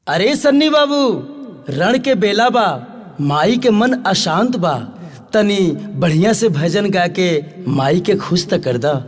अरे सन्नी बाबू रण के बेला बा माई के मन अशांत बा तनी बढ़िया से भजन गा के माई के खुश त कर दा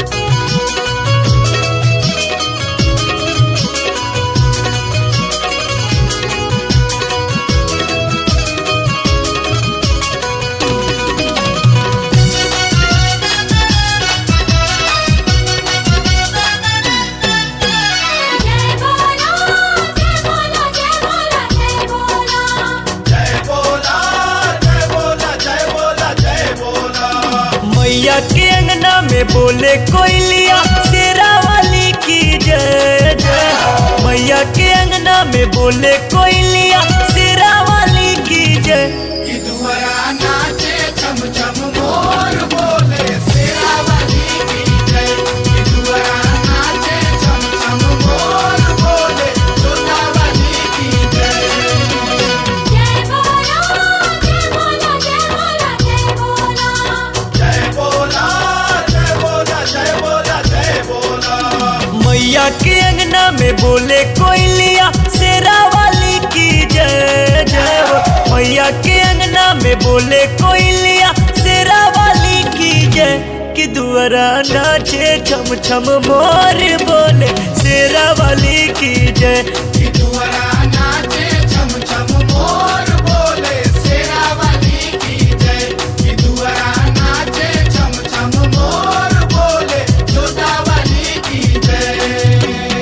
जय बोलो जय बोलो जय बोलो जय बोलो जय बोला जय बोला जय बोला जय बोला मैया के अंगना में बोले कोयलिया शेरा वाली की जय जय मैया के अंगना में बोले कोयलिया शेरा वाली की जय कि दुआरा नाचे छम छम मोर बोले शेरा वाली की जय कि दुआरा नाचे छम छम मोर बोले जोता वाली की जय जय बोलो जय बोलो जय बोलो जय बोलो जय बोला जय बोला जय बोला जय बोला मैया के अंगना में बोले कोयलिया शेरा वाली की जय जय हो मैया के अंगना में बोले कोयलिया शेरा वाली की जय कि दुआरा नाचे छम छम मोर बोले शेरा वाली की जय कि दुआरा नाचे छम छम मोर बोले शेरा वाली की जय कि दुआरा नाचे छम छम मोर बोले जोता वाली की जय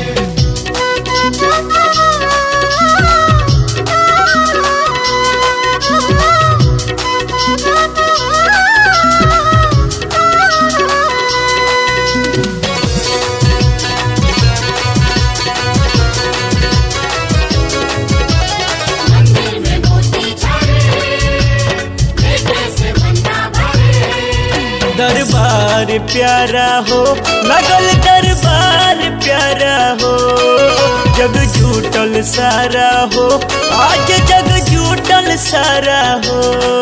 मंदिर में मोती झरे बेटे से बंदा भरे दरबार प्यारा हो लगल दरबार प्यारा हो जग झूठल सारा हो आज जग झूठल सारा हो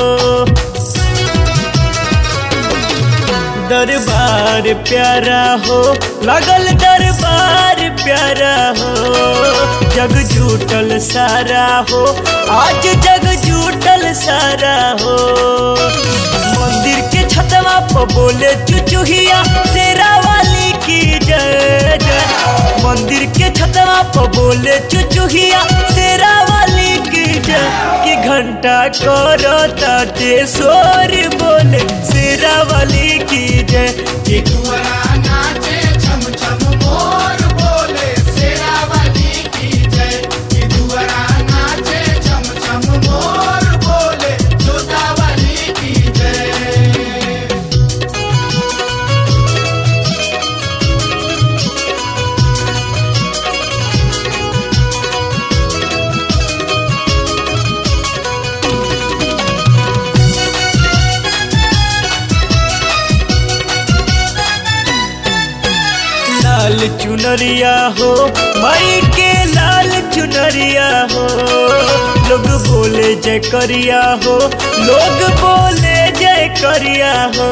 दरबार प्यारा हो लगल दरबार प्यारा हो जग झूठल सारा हो आज जग झूठल सारा हो मंदिर के छतवा पर बोले चुचुहिया शेरा वाली की जय जय मंदिर के छतवा पर बोले चुचुहिया शेरा वाली की जय कि घंटा करो ताटे शोर बोले शेरा वाली की जय कि दुआरा नाचे छम छम मोर बोले शेरा वाली की जय कि दुआरा नाचे छम छम मोर बोले जोता वाली की जय लाल चुनरिया हो माई के लाल चुनरिया हो लोग बोले जय करिया हो लोग बोले जय करिया हो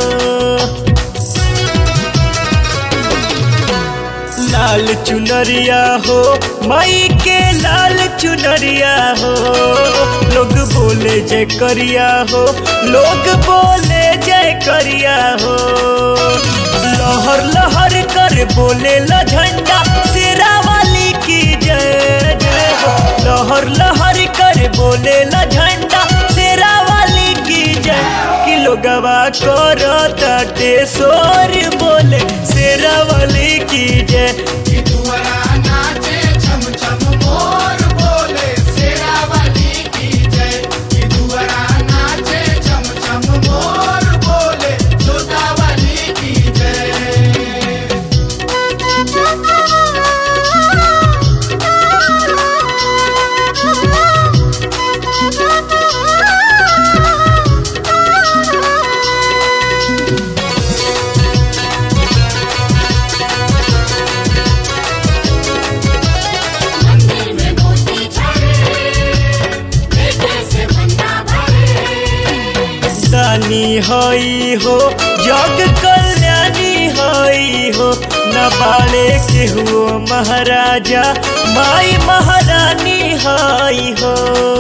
लाल चुनरिया हो माई के लाल चुनरिया हो लोग बोले जय करिया हो लोग बोले जय करिया हो लहर लहर कर बोले ला झंडा शेरा वाली की जय जय हो लहर लहर कर बोले ला झंडा शेरा वाली की जय कि लोगवा करो ताटे शोर बोले शेरा वाली की जय कि दुआरा नाचे छम छम मोर बोले शेरा वाली की जय कि दुआरा नाचे छम छम मोर बोले जोता वाली की जय मंदिर में मोती झरे बेटे से बंदा भरे दानी हई हो जग कल्याणी हई हई हो न बाड़े केहू महाराजा माई महारानी हई हो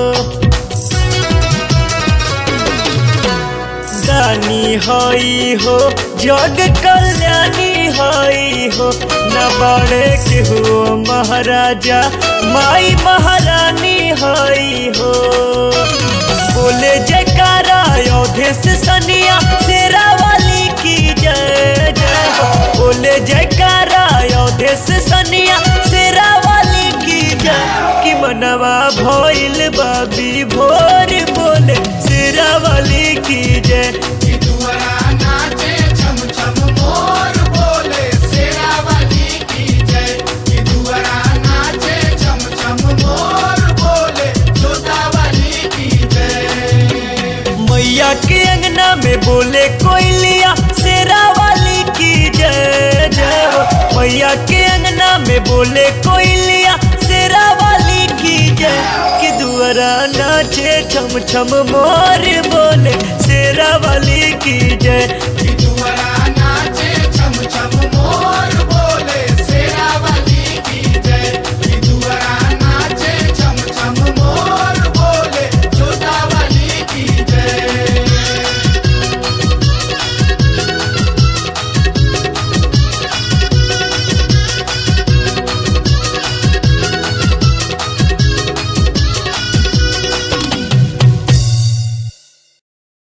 दानी हई हो जग कल्याणी हई हो न बड़े केहू महाराजा माई महारानी हई हो बोले जयकारा अयोध्या से सनिया शेरा वाली की जय जय हो बोले जयकारा अयोध्या से सनिया शेरा वाली की जय कि मनवा भइल बाबी भोर बोले शेरा वाली की जय कि दुआरा नाचे छम छम मोर बोले शेरावाली की जय कि दुआरा नाचे छम छम मोर बोले जोतावाली की जय मैया के अंगना में बोले कोयलिया शेरा वाली की जय जय हो मैया के अंगना में बोले कोयलिया शेरा वाली की जय कि दुआरा नाचे छम छम मोर बोले शेरा वाली की जय कि दुआरा